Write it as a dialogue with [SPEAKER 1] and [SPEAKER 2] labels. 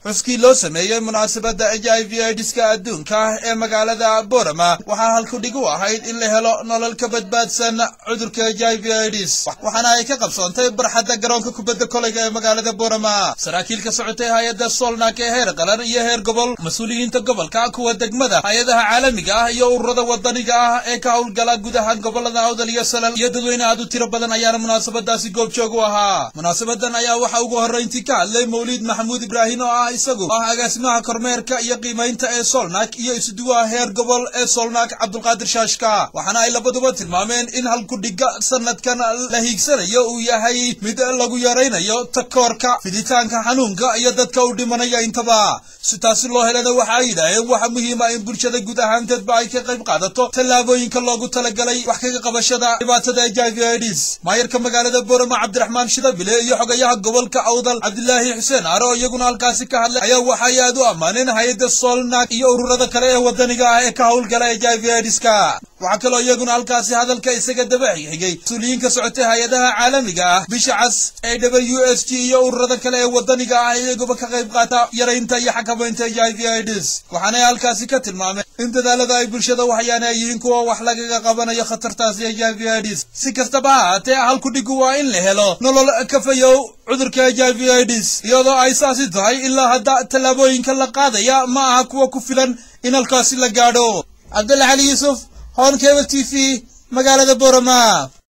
[SPEAKER 1] xuskii loo sameeyey munaasabadda h i v idiska adduunka ee magaalada borama waxaa halkudhig u ahayd in la helo nolol ka badbaadsan cudurka h i v idis waxaana ay ka qabsoontay barxadda garoonka kubadda koleyga ee magaalada borama saraakiil ka socotay hay-adda solnak ee heer qaran iyo heer gobol mas-uuliyiinta gobolka kuwa degmada hay-adaha caalamiga ah iyo ururada wadaniga ah ee ka howlgala gudaha gobolada awdal iyo salal iyo dadweyne aad u tiro badan ayaana munaasabadaasi goobjoog u ahaa munaasabadan ayaa waxaa ugu horrayntii ka hadlay mawliid maxamuud ibraahim oo ah isagu ah agaasimaha kormeerka iyo qiimaynta ee solnak iyo isuduwaha heer gobol ee solnak cabdulqaadir shaashka waxaana ay labaduba tilmaameen in halkudhiga sanadkan la hiigsanayo uu yahay mid lagu yaraynayo takoorka fiditaanka xanuunka iyo dadka u dhimanaya intaba si taasi loo helana waxa ay yidhaaheen waxa muhiima in bulshada guud ahaanteedba ay ka qayb qaadato tallaabooyinka loogu talagalay wax kaga qabashada dhibaatada h i v idis maayarka magaalada borama cabdiraxmaan shidabile iyo xogayaha gobolka awdal cabdilaahi xuseen aare oo iyaguna halkaasi ka hadlay ayaa waxay aad u ammaaneen hay-adda solnak iyo ururada kale ee wadaniga ah ee ka howlgala h i v idiska waxaa kaloo iyaguna halkaasi hadalka isaga daba xigay mas-uuliyiin ka socotay hay-adaha caalamiga ah bisha cas ee w s g iyo ururada kale ee wadaniga ah iyaguba ka qayb qaata yaraynta iyo xakamaynta h i v idis waxaanay halkaasi ka tilmaameen in dadaalada ay bulshada waxyaana ay yihiin kuwa wax lagaga qabanayo khatartaasi h i v idis si kastaba ha haatee halkudhigu waa in la helo nolol kafayow cudurka h i v idis iyadoo ay saasi tahay ilaa hadda tallaabooyinka la qaadaya ma aha kuwa ku filan in halkaasi la gaadho cabdulla cali yuusuf hoon keba t v magaalada borama